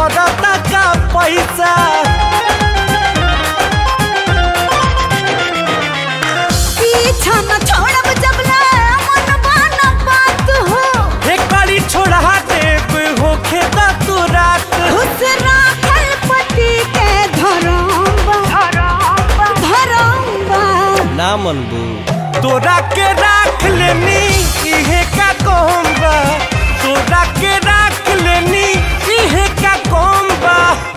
जरता का पैसा पीछा न छोड़ब जबले मनवा न बात हो एक बारी छोड़ा देव होखे दा तू रात खुश राखल पति के धरम्बा धरम्बा ना मनबू तोरा के राख लेनी इहे का कहम बा तोरा के राख लेनी इहे का कहम बा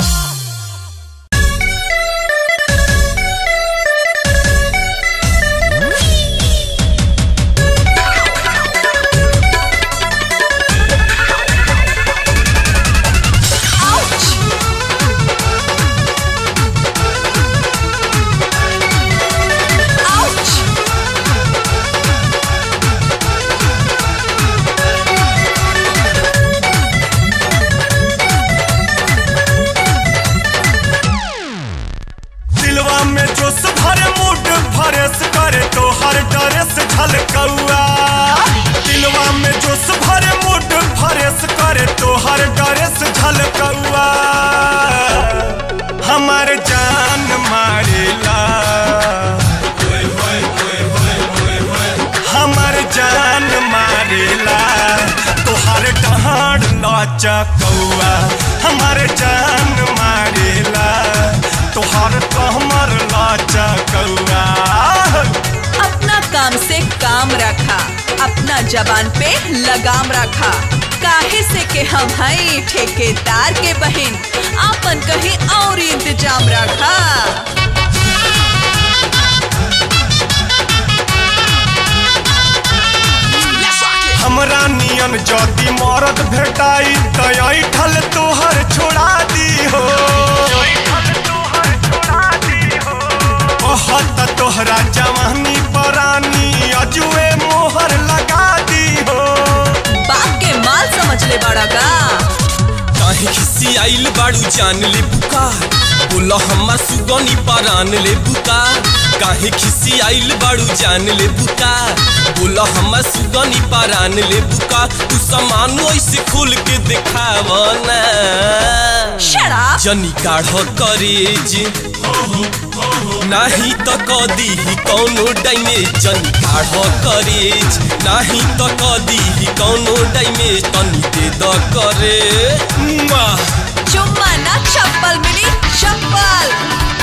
दिलवा में जोश भरे मूड फरेस करे तो हर ड्रेस झलकौआ दिलवा में जोश भरे मूड फरेस करे तो हर ड्रेस झलकौआ हमार जान मारेला हमार जान मारेला तोहर डहार लाचा कौआ हमार जान मारेला तोहर कहमर लाचा कौआ अपना काम से काम रखा अपना जबान पे लगाम रखा काहे से के हम हई ठेकेदार के बहन आपन कहीं और इंतजाम रखा हमरा नियन जदी मरद भेटाई तय ठल तोहर छोड़ा दी हो कहत तोहरा जवानी परानी अजुए मोहर लगा दी हो बाप के माल समझ ले बड़ा का काहे खिसी आइल बाड़ू जान ले बुका बोला हमार सुगनी परान ले बुका काहे खिसी आइल बाड़ू जान ले बुका बोला हमार सुगनी परान ले बुका तू सामान ऐसे खोल के दिखाव ना शराब जनी गाढ़ करेज नाही त कदी कौनो डैमेज जनी गाढ़ करेज नाही त कदी कौनो डैमेज तनी दे द करे मुआ। चुम्मा ना चप्पल मिली चप्पल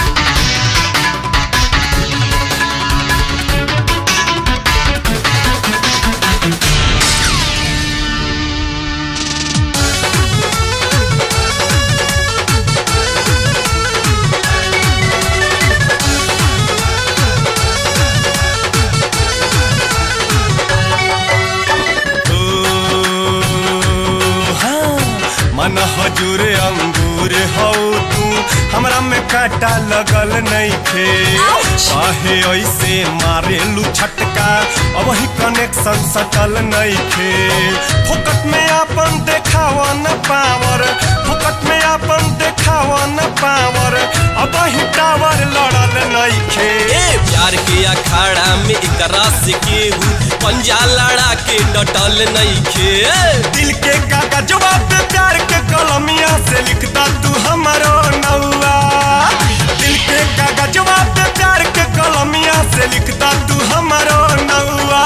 हाँ, मन हजूर अंगूर हो तू हमरा में काटा लगल नहीं थे Ouch! काहे ऐसे मारेलू छटका अब ही कनेक्शन सटल नहीं थे फुकट में अपन देखावा न पावर फुकट में अपन देखावा न पावर अब ही टावर लड़ल नहीं थे ए प्यार के अखाड़ा में एकरा से केहू पंजा लड़ा के डटल नहीं खे दिल के कागजवा पे प्यार के कलमिया से लिखता तू हमारो नौआ दिल के कागजवा पे प्यार के कलमिया से लिखता तू हमारो नौआ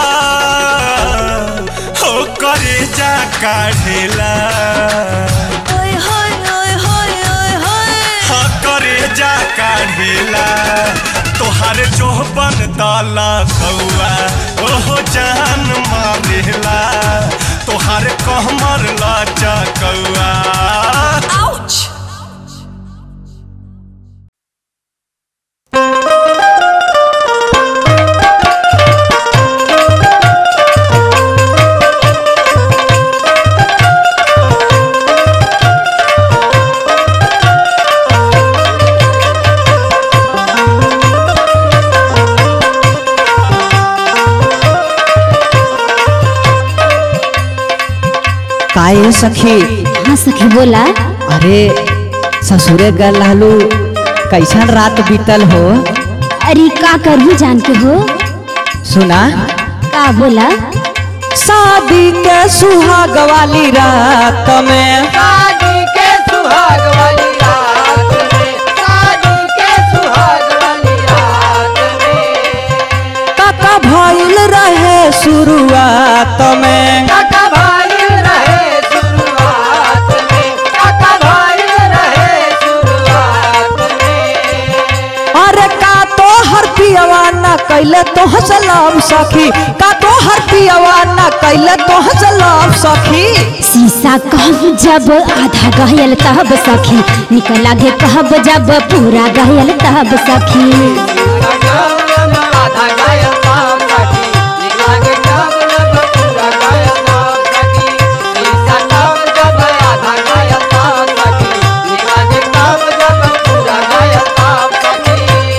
हो करे जा काढ़ेला ओए होए ओए होए ओए होए हाँ करे जा काढ़ेला तोहार चोहबन दाला कौआ ओहो जान मारेला तोहार कहमर लाचा कौआ आउच काहे सखी हाँ सखी बोला अरे ससुरे गल रहलू कैसन रात बीतल हो अरे का करहू जान के हो सुना का बोला शादी के सुहाग वाली रात में शादी के सुहाग वाली रात में शादी के सुहाग वाली रात में काका भइल रहे शुरुआत में काका भाई रहे शुरुआत में काका भाई रहे शुरुआत में अरे का तो हर पियवा न कैले तो सलाम सखी का तो हर पियवा न कैले तो सलाम सखी शीशा कहब जब आधा गहल तब सखी निकल आगे कहब जब पूरा गहल तब सखी आधा गायल ताप सखी निकला के कब जब पूरा गायल ताप सखी शीशा कब जब आधा गायल ताप सखी निकला के कब जब पूरा गायल ताप सखी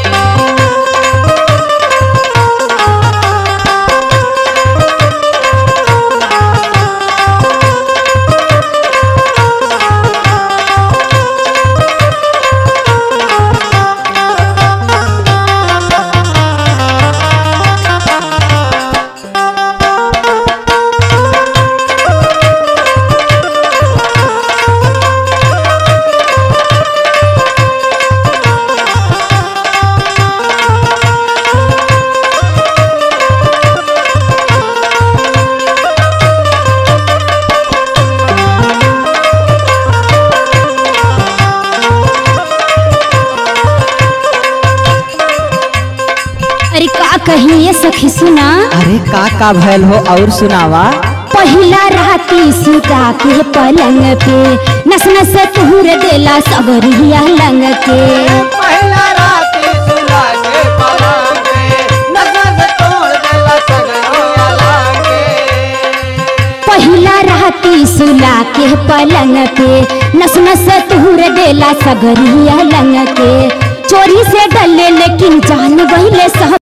अरे का कही ये सखी सुना अरे का का भैल हो और सुनावा पहिला राती सुता के पलंग पे नस नस तुहर देला सगरिया लंग के पहला रात सुला के पलंगे नजर से तोड़ देला सगरिया लागे पहिला राती सुला के पलंग पे नस नस तुहर देला सगरिया लंग के चोरी से डले लेकिन जान गईले सब